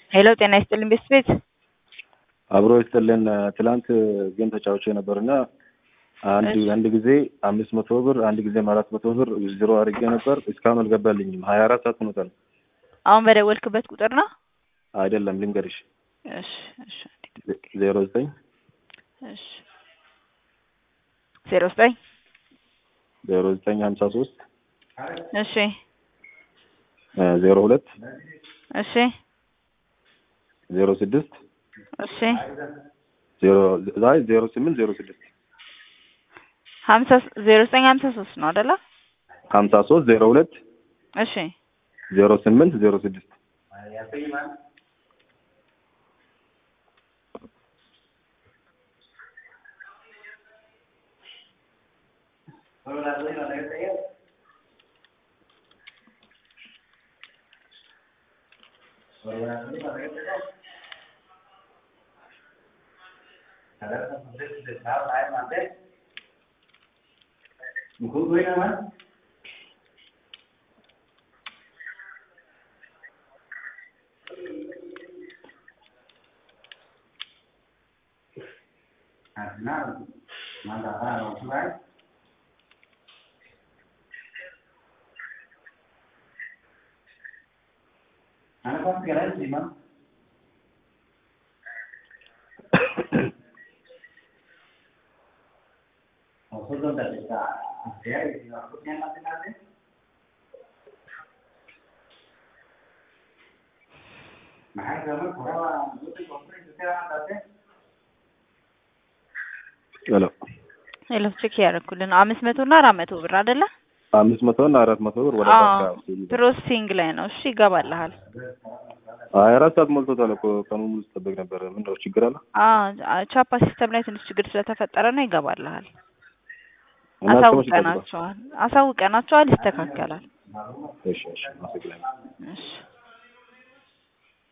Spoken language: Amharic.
ሄሎ ጤና ይስጥልኝ ቤት ቤት አብሮ ይስጥልን። ትላንት ጌም ተጫውቼ ነበርና አንድ አንድ ጊዜ አምስት መቶ ብር አንድ ጊዜም አራት መቶ ብር ዜሮ አድርጌ ነበር። እስካሁን አልገባልኝም። ሀያ አራት ሰዓት ሆኖታል። አሁን በደወልክበት ቁጥር ነው? አይደለም ልንገርሽ፣ እሺ እሺ ዜሮ ዘጠኝ እሺ ዜሮ ዘጠኝ ዜሮ ዘጠኝ ሀምሳ ሶስት እሺ ዜሮ ሁለት እሺ ዜሮ ስድስት እሺ ዜሮ ዛይ ዜሮ ስምንት ዜሮ ስድስት ሀምሳ ዜሮ ዘጠኝ ሀምሳ ሶስት ነው አይደለ? ሀምሳ ሶስት ዜሮ ሁለት እሺ ዜሮ ስምንት ዜሮ ስድስት ሄሎ ሄሎ ቼክ ያደረኩልን አምስት መቶ እና አራት መቶ ብር አይደለ? አምስት መቶ እና አራት መቶ ብር ወደ አዎ ባንክ ፕሮሰሲንግ ላይ ነው። እሺ ይገባልሃል። ሀያ አራት ሰዓት ሞልቶታል እኮ ቀኑ ሙሉ ስጠብቅ ነበረ። ምንድነው ችግር አለ? አዎ ቻፓ ሲስተም ላይ ትንሽ ችግር ስለተፈጠረ ነው። ይገባልሃል። እና እስከ መቼ ይጠብቃል? አሳውቀናቸዋል አሳውቀናቸዋል። ይስተካከላል። እሺ እሺ አመሰግናለሁ። እሺ